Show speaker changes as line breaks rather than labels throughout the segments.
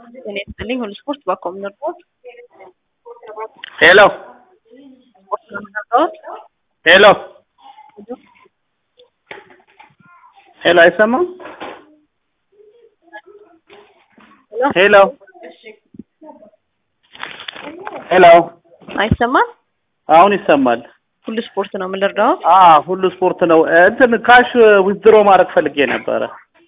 ጤና ይስጥልኝ ሁሉ ስፖርት ባኮም ነርቦት
ሄሎ
ስፖርት ነው የምናውቀው።
ሄሎ ሄሎ አይሰማም? ሄሎ ሄሎ
አይሰማም?
አሁን ይሰማል።
ሁሉ ስፖርት ነው የምንረዳው።
አ ሁሉ ስፖርት ነው። እንትን ካሽ ዊዝድሮ ማድረግ ፈልጌ ነበረ።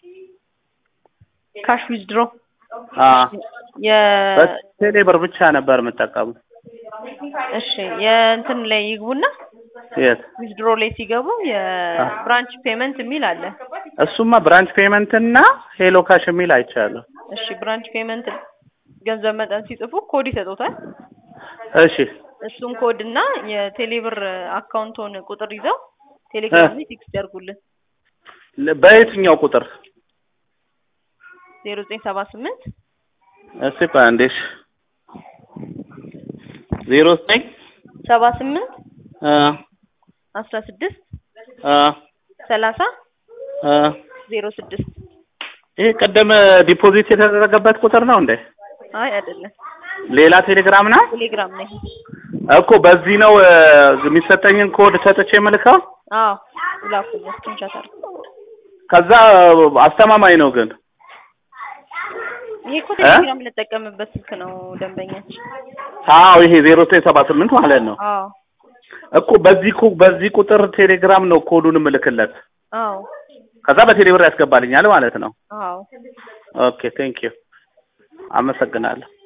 ካሽ ዊዝድሮ
አ
የ
በቴሌ ብር ብቻ ነበር የምጠቀሙ።
እሺ የእንትን ላይ ይግቡና
የት
ዊዝድሮ ላይ ሲገቡ የብራንች ፔመንት የሚል አለ።
እሱማ ብራንች ፔመንት እና ሄሎ ካሽ የሚል አይቻለሁ።
እሺ ብራንች ፔመንት ገንዘብ መጠን ሲጽፉ ኮድ ይሰጡታል።
እሺ
እሱን ኮድ እና የቴሌብር አካውንቶን ቁጥር ይዘው ቴሌግራም ላይ ቴክስት ያርጉልን
ለ- በየትኛው ቁጥር?
ዜሮ ዘጠኝ ሰባ ስምንት
እስቲ ፓንዴሽ ዜሮ ዘጠኝ
ሰባ ስምንት
አ
አስራ ስድስት
አ
ሰላሳ
አ
ዜሮ ስድስት
ይሄ ቀደም ዲፖዚት የተደረገበት ቁጥር ነው እንዴ?
አይ አይደለም
ሌላ ቴሌግራም ነው
ቴሌግራም ላይ
እኮ። በዚህ ነው እ፣ የሚሰጠኝን ኮድ ሰጥቼ መልከው
አዎ ላኩልኝ ስክሪንሾት አድርጉ
ከዛ አስተማማኝ ነው ግን
ይሄ እኮ ቴሌግራም ልጠቀምበት ስልክ ነው ደንበኛችን
አዎ ይሄ ዜሮ ዘጠኝ ሰባ ስምንት ማለት ነው
አዎ
እኮ በዚህ ኩ በዚህ ቁጥር ቴሌግራም ነው ኮዱን ምልክለት
አዎ
ከዛ በቴሌብር ያስገባልኛል ማለት ነው
አዎ
ኦኬ ቴንክ ዩ አመሰግናለሁ